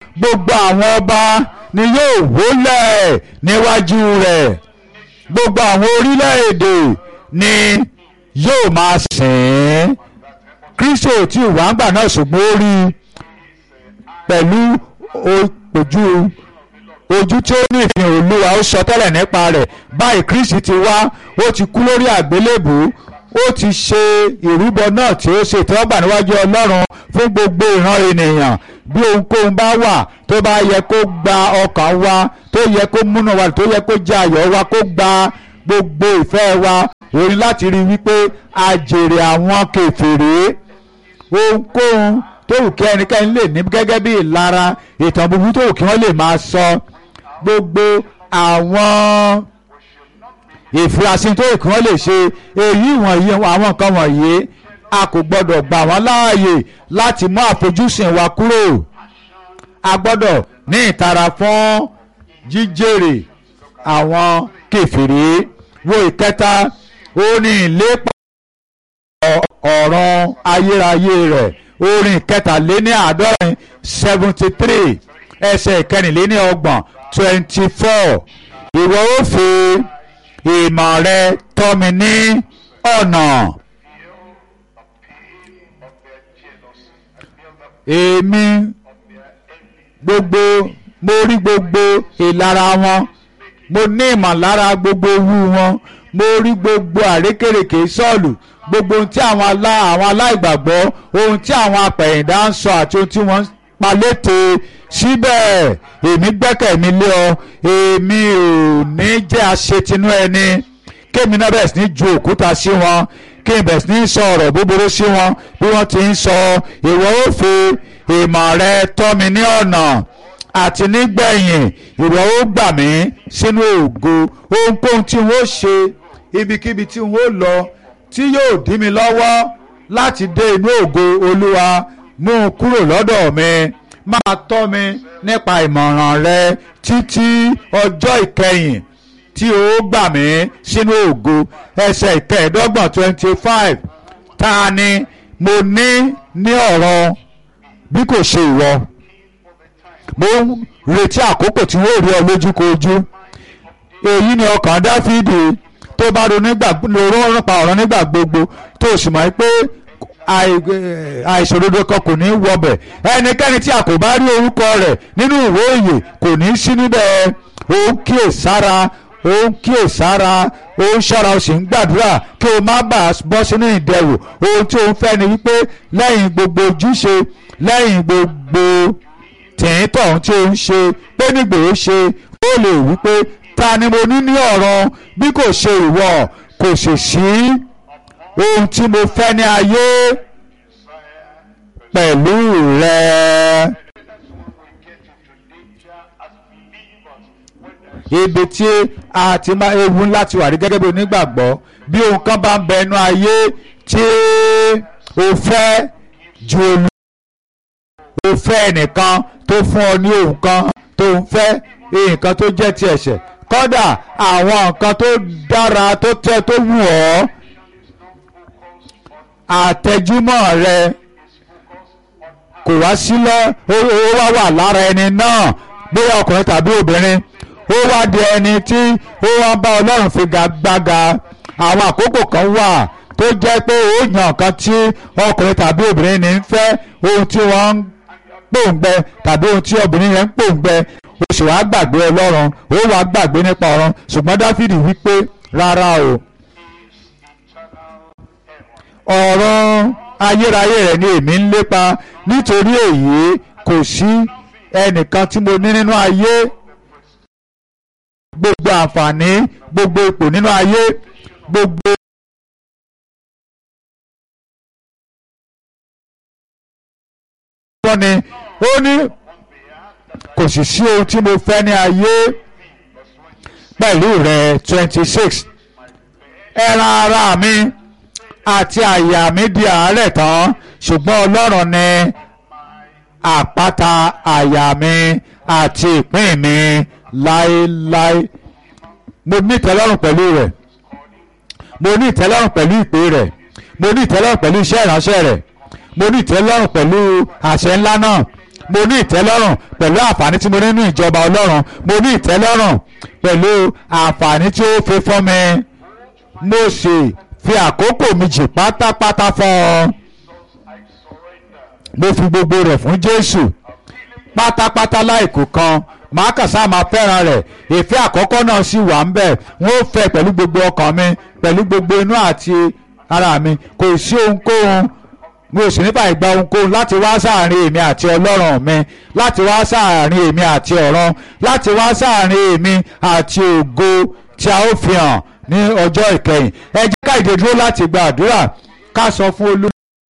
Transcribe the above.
gbogbo àwọn ọba ni yóò wólẹ̀ níwájú rẹ̀ gbogbo àwọn orílẹ̀-èdè ni yóò máa sìn ín kristi ò tí ì wá ń gbà náà ṣùgbọ́n ó rí i pẹ̀lú ojú ojú tí ó ní ìfihàn olúwa ó sọ tẹ́lẹ̀ nípa rẹ̀ báyìí kristi ti wá ó ti kú lórí àgbélébù ó ti ṣe ìrúbọ náà tí ó ṣe ìtẹ́wọ́gbà níwájú ọlọ́run fún gbogbo ìran ènìyàn bí ohunkóhun bá wà tó bá yẹ kó gba ọkàn wa tó yẹ kó múnú wa tó yẹ kó jẹ ayọ̀ wa kó gba gbogbo ìfẹ́ wa òun láti rí wípé a jèrè àwọn kèfèrí ohunkóhun tó wù kí ẹnikẹ́ni lè ní gẹ́gẹ́ bí ìlara ìtàn búburú tó wù kí wọ́n lè máa sọ gbogbo àwọn ìfurasí tó wù kí wọ́n lè ṣe èyí wọ̀nyí àwọn nǹkan wọ̀nyí a kò gbọ́dọ̀ gbà wọ́n láàyè láti mú àfojúsùn wa kúrò a gbọ́dọ̀ ní ìtara fún jíjèrè àwọn kèfèrí wo ìkẹta ó ní ìlépa ọ̀rọ̀ ayérayé rẹ̀ orin kẹtàléní àádọ́rin seventy three ẹsẹ̀ ìkẹrìnléní ọgbọ̀n twenty four ìwọ ó fi ìmọ̀ rẹ tọ́ mi ní ọ̀nà. èmi gbogbo mo rí gbogbo ìlara wọn mo ní ìmọ̀lára gbogbo ewu wọn mo rí gbogbo àrékèrèké sọ́ọ̀lù gbogbo ohun tí àwọn alá àwọn aláìgbàgbọ́ ohun tí àwọn apẹ̀yìndà ń sọ àti ohun tí wọ́n ń pa létè síbẹ̀ èmi gbẹ́kẹ̀ mi lé ọ èmi ò ní jẹ́ aṣetinú ẹni kémi náà bẹ̀rẹ̀ sí ní ju òkúta sí wọn kí n bẹ̀rẹ̀ sí ní sọ ọ̀rọ̀ búburú sí wọn bí wọ́n ti ń sọ ìwọ ó fi ìmọ̀ rẹ tọ́ mi ní ọ̀nà àti nígbẹ̀yìn ìwọ ó gbà mí sínú ògo ohunkóhun tí n ó ṣe ibikíbi tí n ó lọ tí yóò dí mi lọ́wọ́ láti dé inú ògo olúwa mú un kúrò lọ́dọ̀ mi máa tọ́ mi nípa ìmọ̀ràn rẹ títí ọjọ́ ìkẹyìn tí ó gbà mí sínú ògo ẹsẹ̀ ìkẹẹ̀ẹ́dọ́gbọ̀n twenty five ta ni mo ní ní ọ̀rọ̀ bí kò ṣe ìwọ mo ń retí àkókò tí wọ́n rí ọ lójúkojú èyí ni ọkàn dáfídì tó bá ronú nípa ọ̀rọ̀ nígbà gbogbo tó sì mọ̀ pé àìṣòdodo kan kò ní í wọbẹ̀ ẹnikẹ́ni tí a kò bá rí orúkọ rẹ̀ nínú ìwé òye kò ní í sí níbẹ̀ ó ń kíyèsára ó ń kíyèsára ó ń ṣọ́ra ó sì ń gbàdúrà kí o má bàa bọ́ sínú ìdẹ̀wò ohun tí ó ń fẹ́ ni wípé lẹ́yìn gbogbo ojúṣe lẹ́yìn gbogbo tìǹtọ̀ ohun tí ó ń ṣe pé nígbò ó ṣe ó lè wípé ta ni mo ní ní ọ̀rọ̀ bí kò ṣe ìwọ kò sì sí ohun tí mo fẹ́ ní ayé pẹ̀lú rẹ. ibi tí a ti máa ewu láti wà rí gẹ́gẹ́ bí onígbàgbọ́ bí ohun kan bá ń bẹ inú ayé tí o fẹ́ ju olú o fẹ́ ẹnìkan tó fún ọ ní ohun kan tó ń fẹ́ nǹkan tó jẹ́ ti ẹ̀ṣẹ̀ kódà àwọn nǹkan tó dára tó tẹ́ tó wù ọ́ àtẹjúmọ́ rẹ kò wá sílẹ̀ ó wá wà lára ẹni náà bóyá ọkùnrin tàbí obìnrin ó wá di ẹni tí ó wá bá ọlọ́run figagbága àwọn àkókò kan wà tó jẹ́ pé ó yàn nǹkan tí ọkùnrin tàbí obìnrin ní ń fẹ́ ohun tí wọ́n ń pòǹgbẹ tàbí ohun tí obìnrin yẹn ń pòǹgbẹ ó sì wá gbàgbé ọlọ́run ó wá gbàgbé nípa ọ̀run ṣùgbọ́n dáfídì wípé rárá o ọ̀rọ̀ ayérayé rẹ̀ ni èmi ń lépa nítorí èyí kò sí ẹnìkan tí mo ní nínú ayé gbogbo àǹfààní gbogbo ipò nínú ayé gbogbo. ni ó ní kò sì sí ohun tí mo fẹ́ ní ayé pẹ̀lú rẹ̀ twenty six ẹran ara mi àti àyà mi di àárẹ̀ tán ṣùgbọ́n ọlọ́run ni àpáta àyà mi àti ìpín mi láéláé mo ní ìtẹ́lọ́rùn pẹ̀lú rẹ̀ mo ní ìtẹ́lọ́rùn pẹ̀lú ìpè rẹ̀ mo ní ìtẹ́lọ́rùn pẹ̀lú iṣẹ́ ìránṣẹ́ rẹ̀ mo ní ìtẹ́lọ́rùn pẹ̀lú àṣẹ ńlá náà mo ní ìtẹ́lọ́rùn pẹ̀lú àǹfààní tí mo ní nínú ìjọba ọlọ́run mo ní ìtẹ́lọ́rùn pẹ̀lú àǹfààní tí ó fi fún mi mo sì fi àkókò mi jì pátápátá fún ọ mo fi gbogbo rẹ̀ fún Jésù pátápátá láìkù kan màá kàn sáà máa fẹ́ràn rẹ̀ ìfẹ́ àkọ́kọ́ náà sì wà ń bẹ̀ wọ́n fẹ́ pẹ̀lú gbogbo ọkàn mi pẹ̀lú gbogbo inú àti ara mi kò sí ohunkóhun mi ò sì nípa ìgbà ohunkóhun láti wá sáàrin èmi àti ọlọ́run mi láti wá sáàrin èmi àti ọ̀run láti wá sáàrin èmi àti ògo tí a ó fi hàn ní ọjọ́ ìkẹyìn ẹ jẹ́ ká ìdè dúró láti gba àdúrà ká sọ fún olú.